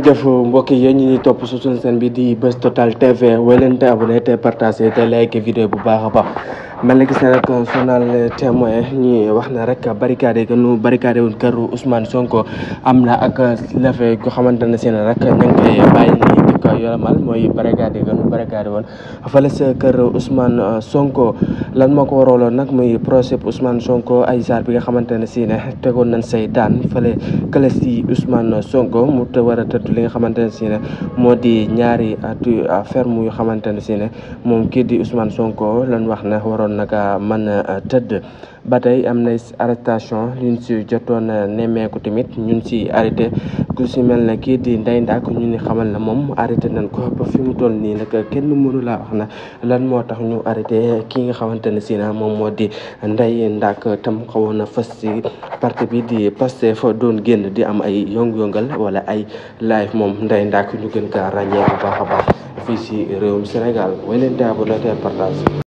jëf mbokk yi yéen ñi ñuy topp su suñu seen bi di Buzz Total TV wéy leen te abonné te partagé te like vidéo bu baax a baax mel na gis ne rek journal témoin ñi wax na rek barricade que nu barricade woon kër Ousmane Sonko am na ak lefe ko xamante ne si ne rek ñu ngi koy bàyyi nii di ko yolamal mooy barricade que nu barricade woon fële sa kër Ousmane Sonko lan moo ko waraloon nag muy procès Ousmane Sonko ay saar bi nga xamante ne si ne tegoon nañ say daan fële kële si Ousmane Sonko mu te war a tëdd li nga xamante ne si ne moo di ñaari atu ferme yu xamante ne si ne moom kii di Ousmane Sonko lan wax ne waroon naka mën a tëdd ba tey am na arrestation yuñ si jotoon nemmeeku tamit ñun si arrêté ku si mel ne kii di Ndeye Ndack ñu ni xamal na moom arrêté nañ ko ba fi mu toll nii nag kenn mënu laa wax na lan moo tax ñu arrêté kii nga xamante ne si na moom moo di Ndeye Ndack tam xawoon na fës si parti bi di Pastef fa doon génn di am ay yëngu-yëngal wala ay live moom Ndeye Ndack ñu gën kaa ràññee bu baax a baax fii si réewum Sénégal way leen te abonné te partage